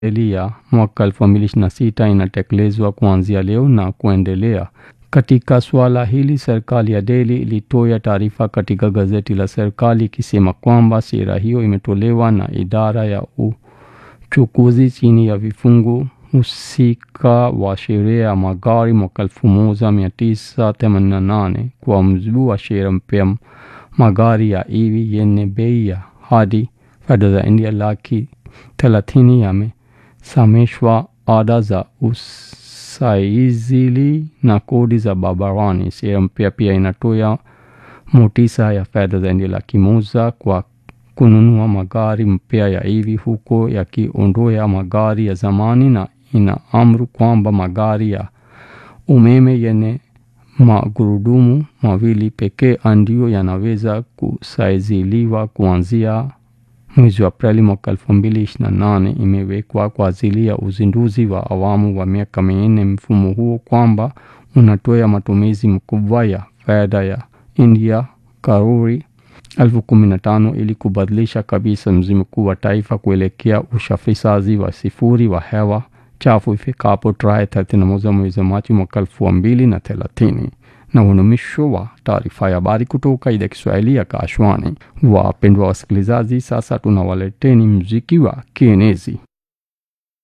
Eli ya mwaka 2026 inatekelezwa kuanzia leo na kuendelea. Katika suala hili, serikali ya Delhi ilitoa taarifa katika gazeti la serikali ikisema kwamba sera hiyo imetolewa na idara ya uchukuzi chini ya vifungu husika wa sheria ya magari mwaka 1988. Kwa mujibu wa sheria mpya, magari ya EV yenye bei ya hadi fedha za India laki thelathini yamesamishwa ada za usajili na kodi za barabarani. Sheria mpya pia inatoa motisha ya fedha za India laki moja kwa kununua magari mpya ya EV huko yakiondoa magari ya zamani na inaamuru kwamba magari ya umeme yenye magurudumu mawili pekee ndio yanaweza kusajiliwa kuanzia mwezi wa Aprili mwaka 2028. Imewekwa kwa ajili ya uzinduzi wa awamu wa miaka minne. Mfumo huo kwamba unatoa matumizi makubwa ya fedha ya India karuri elfu kumi na tano ili kubadilisha kabisa mzunguko wa taifa kuelekea usafirishaji wa sifuri wa hewa chafu ifikapo tarehe 31 mwezi Machi mwaka elfu mbili na thelathini. Na unumisho wa taarifa ya habari kutoka idhaa Kiswahili ya Kashwani. Wapendwa wasikilizaji, sasa tunawaleteni muziki wa kienezi.